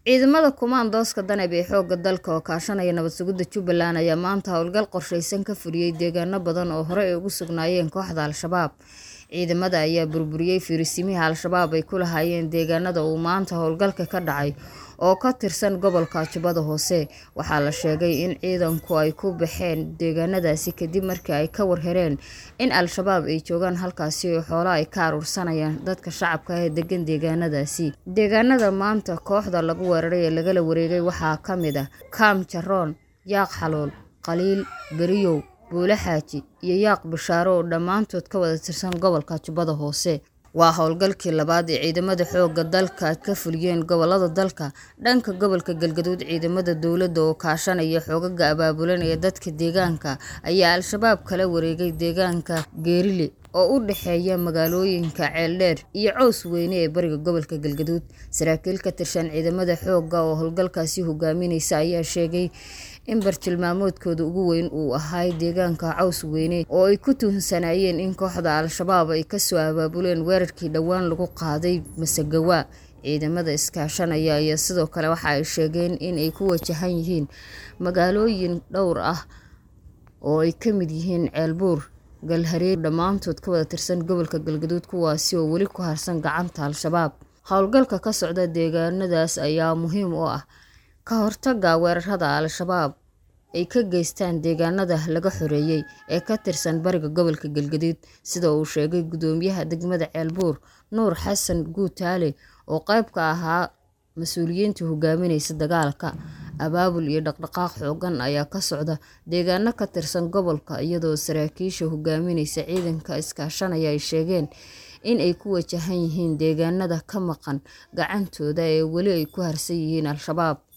Ciidamada kumaandooska danab ee xoogga dalka oo kaashanaya nabad sugidda Jubbaland ayaa maanta howlgal qorsheysan ka fuliyay deegaano badan oo hore ugu sugnaayeen kooxda Al-shabaab. Ciidamada ayaa burburiyay fariisimihii Al-shabaab ay ku lahaayeen deegaanada uu maanta howlgalka ka dhacay oo ka tirsan gobolka Jubbada Hoose. Waxaa la sheegay in ciidanku ay ku baxeen deegaanadaasi kadib markii ay ka war heleen in Al-shabaab ay joogaan halkaasi oo xoolo ay ka urursanayaan dadka shacabka ah ee degan deegaanadaasi. Deegaanada maanta kooxda lagu weeraray ee lagala wareegay waxaa ka mid ah Kaam Jaroon, Yaaq Xalool, Qaliil, Beriyow, Buule Xaaji iyo Yaaq Bishaaro oo dhammaantood ka wada tirsan gobolka Jubbada Hoose. Waa howlgalkii labaad ee ciidamada xoogga dalka ka fuliyeen gobollada dalka. Dhanka gobolka Galgaduud, ciidamada dowladda oo kaashanaya xoogagga abaabulanaya dadka deegaanka ayaa Al-shabaab kala wareegay deegaanka Geerile oo u dhexeeya magaalooyinka Ceeldheer iyo Cows Weyne ee bariga gobolka Galgaduud. Saraakiil ka tirsan ciidamada xoogga oo howlgalkaasi hogaaminaysa ayaa sheegay in bartilmaameedkooda ugu weyn uu ahaa deegaanka Cows Weyne oo ay ku tuhunsanayeen in kooxda Al-shabaab ay kasoo abaabuleen weerarkii dhowaan lagu qaaday Masagawa. Ciidamada iskaashanaya ayaa sidoo kale waxa ay sheegeen in ay ku wajahan yihiin magaalooyin dhowr ah oo ay ka mid yihiin Ceelbuur, Galhareeri oo dhammaantood ka wada tirsan gobolka Galgaduud kuwaasi oo weli ku harsan gacanta Al-shabaab. Howlgalka ka socda deegaanadaas ayaa muhiim u ah ka hortagga weerarada Al-shabaab ay ka geystaan deegaanada laga xoreeyay ee ka tirsan bariga gobolka Galgaduud sida uu sheegay gudoomiyaha degmada Ceelbuur Nuur Xasan Guutaale oo qayb ka ahaa mas'uuliyiinta hogaaminaysa dagaalka. Abaabul iyo dhaqdhaqaaq xooggan ayaa ka socda deegaano ka tirsan gobolka iyadoo saraakiisha hogaaminaysa ciidanka iskaashanaya ay sheegeen in ay ku wajahan yihiin deegaanada ka maqan gacantooda ee weli ay ku harsan yihiin Al-shabaab.